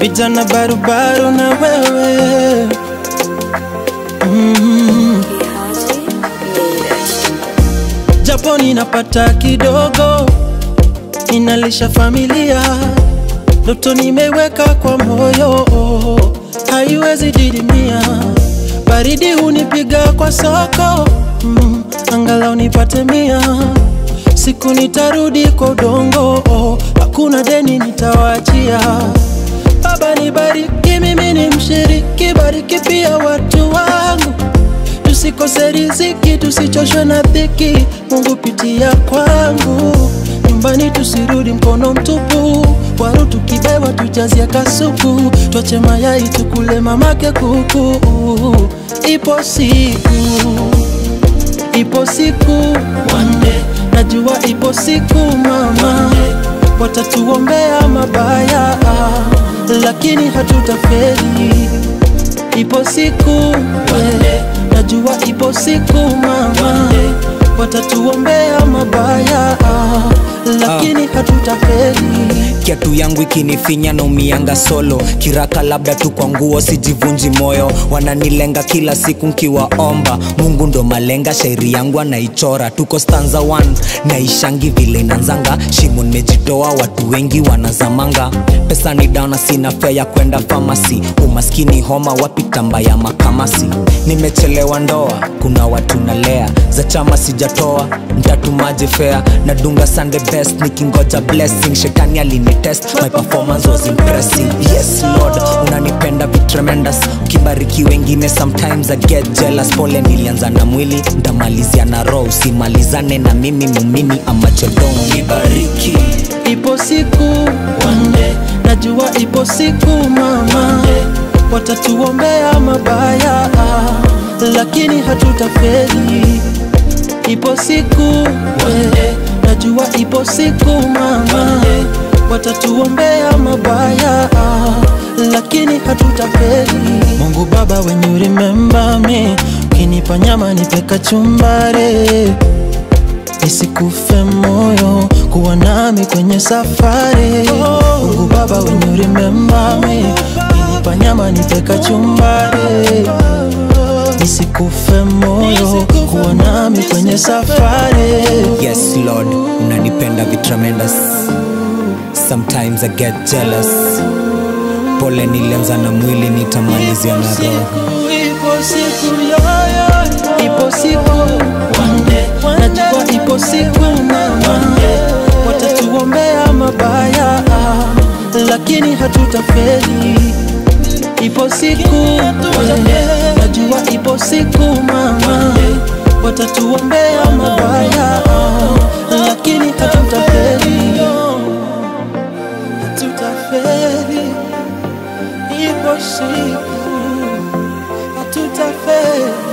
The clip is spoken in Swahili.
vijana barubaru na wewe mm. Japo ninapata kidogo, ninalisha familia, ndoto nimeweka kwa moyo, haiwezi didimia. Baridi hunipiga kwa soko mm, angalau nipate mia. Siku nitarudi kwa udongo, hakuna deni nitawachia. Baba nibariki, mimi ni mshiriki, bariki pia watu wangu tusikose riziki, tusichoshwe na dhiki. Mungu pitia kwangu, nyumbani tusirudi mkono mtupu. Waru tukibewa tujazie kasuku, twache mayai tukule mamake kuku. Ipo siku, ipo siku one day, najua ipo siku mama, watatuombea mabaya, lakini hatutafeli. Ipo siku we, najua ipo siku mama, watatuombea mabaya, lakini hatutafeli. kiatu yangu ikinifinya na umianga solo kiraka labda tu kwa nguo sijivunji moyo wananilenga kila siku nkiwaomba mungu ndo malenga shairi yangu anaichora tuko stanza 1 naishangi vile inanzanga shimo nimejitoa watu wengi wanazamanga pesa ni dana sina fea ya kwenda famasi umaskini homa wapi tamba ya makamasi nimechelewa ndoa kuna watu nalea za chama sijatoa mtatumaje fea nadunga sunday best nikingoja blessing shetani alinitest my performance was impressive yes lord unanipenda vi tremendous ukibariki wengine sometimes i get jealous pole nilianza na mwili ntamalizia na roho usimalizane na mimi mumini amachodong nibariki Ipo siku one day, najua ipo siku mama, watatuombea mabaya, lakini hatutafeli. Ipo siku we, najua ipo siku mama, watatuombea mabaya, lakini hatutafeli. Mungu Baba, when you remember me, ukinipa nyama nipe kachumbari nisikufe moyo kuwa nami kwenye safari Mungu Baba when you remember me ukinipa nyama nipe kachumbari nisikufe moyo kuwa nami kwenye safari yes lord unanipenda vi tremendous sometimes i get jealous pole nilianza na mwili nitamalizia na roho Ipo siku yoyo, ipo siku one day, najua ipo siku mama, watatuombea mabaya, lakini hatutafeli. Ipo siku we, najua ipo siku mama, watatuombea mabaya, lakini hatutafeli. Hatutafeli, ipo siku hatutafeli.